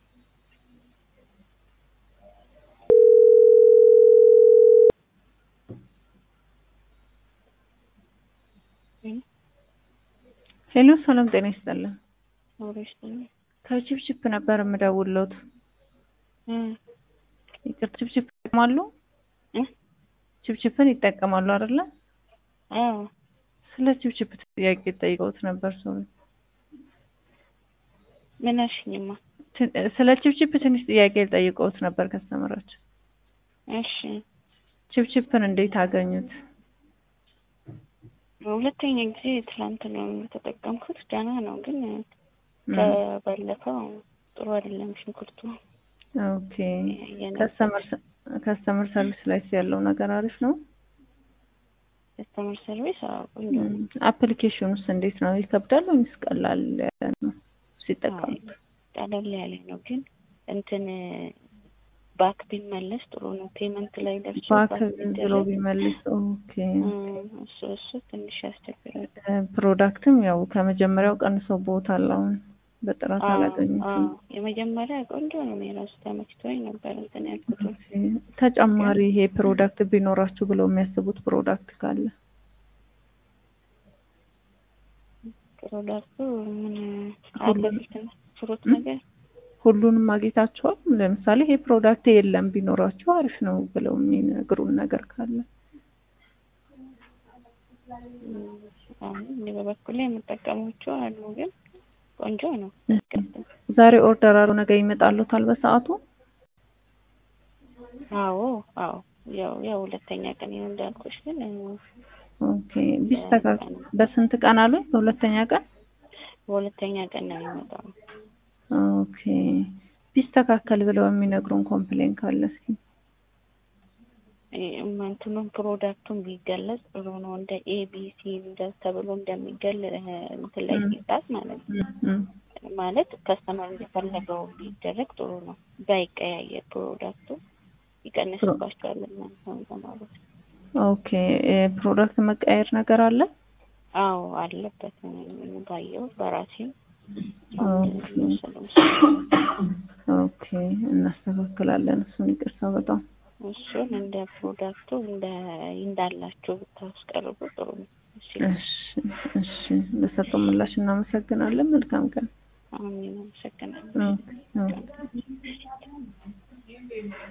ሄሎ ሰላም ጤና ይስጥልን። አብረሽ ከቺፕቺፕ ነበር የምደውልዎት። ይቅር ቺፕቺፕ ይጠቀማሉ? ቺፕቺፕን ይጠቀማሉ አይደለ? አዎ ስለ ቺፕቺፕ ጥያቄ ጠይቀውት ነበር ሰው ምን አልሽኝማ? ስለ ቺፕቺፕ ትንሽ ጥያቄ ጠይቀውት ነበር ከስተመራች። እሺ ቺፕቺፕን እንዴት አገኙት? ሁለተኛ ጊዜ ትላንት ነው የተጠቀምኩት። ደህና ነው ግን ከባለፈው ጥሩ አይደለም ሽንኩርቱ። ኦኬ ከስተመር ሰርቪስ ላይ ያለው ነገር አሪፍ ነው። ከስተመር ሰርቪስ ቆንጆ ነው። አፕሊኬሽኑስ እንዴት ነው? ይከብዳል ወይስ ቀላል ያለ ነው ሲጠቀሙት? ቀለል ያለ ነው ግን እንትን ባክ ቢመለስ ጥሩ ነው። ፔመንት ላይ ደርሶ ባክ ብሎ ቢመልስ ኦኬ። እሱ እሱ ትንሽ ያስቸግራል። ፕሮዳክትም ያው ከመጀመሪያው ቀንሰው ቦታል። አሁን በጥራት አላገኙትም። የመጀመሪያ ቆንጆ ነው። የራሱ ተመችቶኝ ነበር እንትን ያልኩት። ተጨማሪ ይሄ ፕሮዳክት ቢኖራችሁ ብለው የሚያስቡት ፕሮዳክት ካለ ፕሮዳክቱ ምን አትክልት ፍሩት ነገር ሁሉንም ማግኘታችኋል? ለምሳሌ ይሄ ፕሮዳክት የለም ቢኖራችሁ አሪፍ ነው ብለው የሚነግሩን ነገር ካለ እኔ በበኩሌ የምጠቀማቸው አሉ፣ ግን ቆንጆ ነው። ዛሬ ኦርደር አድርገው ነገ ይመጣሉታል በሰዓቱ? አዎ አዎ፣ ያው ያው ሁለተኛ ቀን ይሁን እንዳልኩሽ፣ ግን ኦኬ። ቢስተካከል በስንት ቀን አሉኝ? በሁለተኛ ቀን በሁለተኛ ቀን ነው የሚመጣው። ኦኬ ቢስተካከል ብለው የሚነግሩን ኮምፕሌን ካለ እስኪ እንትኑን ፕሮዳክቱን ቢገለጽ ጥሩ ነው። እንደ ኤቢሲ እንደ ተብሎ እንደሚገል እንትን ላይ ሲጻፍ ማለት ነው። ማለት ከስተመር እንደፈለገው ቢደረግ ጥሩ ነው። ባይቀያየር ፕሮዳክቱ ይቀንስባቸዋል ማለት ነው ተማሩት። ኦኬ ፕሮዳክት መቀየር ነገር አለ? አዎ አለበት። ባየው በራሴ ኦኬ እናስተካክላለን። እሱን ይቅርታ በጣም እሱን እንደ ፕሮዳክቱ እንደ እንዳላችሁ ብታስቀርቡ ጥሩ ነው። እሺ እሺ፣ ለሰጠው ምላሽ እናመሰግናለን። መልካም ቀን። አሜን። አመሰግናለሁ።